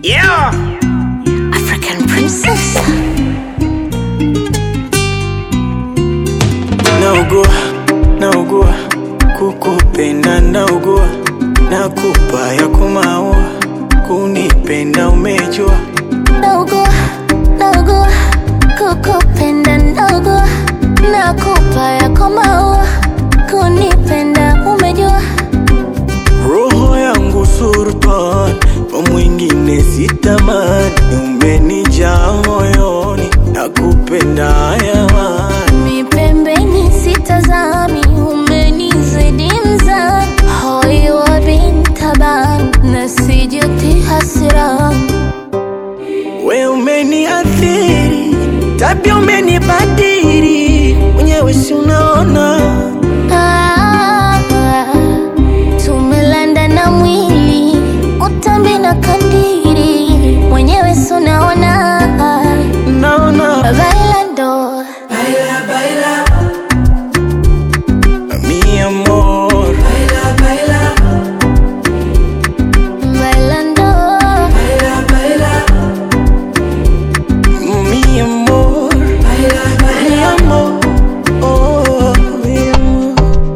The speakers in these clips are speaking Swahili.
Yeah. African princess. naugua naugua kukupenda naugua nakupa ya kumaua kunipenda umejua Naugua, naugua, kukupenda naugua, nakupa yako maua, kunipenda umejua. roho yangu surtan kwa mwingine sitamani umenijaa moyoni nakupenda hayawani Mi pembeni sitazami, umenizidi mzani, hoi wa bintaban, na sijuti hasirani. we umeniathiri tabia umenibadiri mwenyewe si unaona Ah, tumelanda na mwili utambi na kandiri mwenyewe sunaona naona bailando mi amor bailando mi amor mi amor oh, mi amor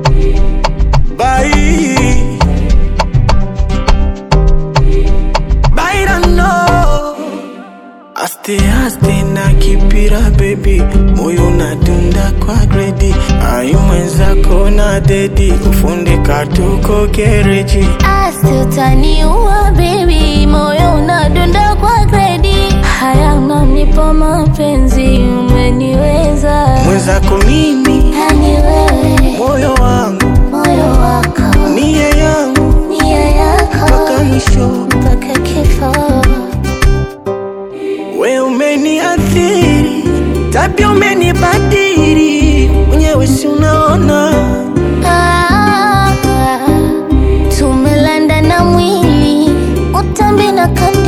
bye bailando aste aste na kipira baby moyo unadunda kwa gredi ayu mwenzako na dedi kufundika tuko gereji asi utaniua bebi moyo unadunda kwa gredi haya unanipa mapenzi umeniweza mwenzako mimi yani wewe moyo wangu moyo wako nia yangu nia yako mpaka mwisho mpaka kifo we umeniathiri tabia umenibadiri mwenyewe si unaona Ah, tumelanda na mwili utambi na kandiri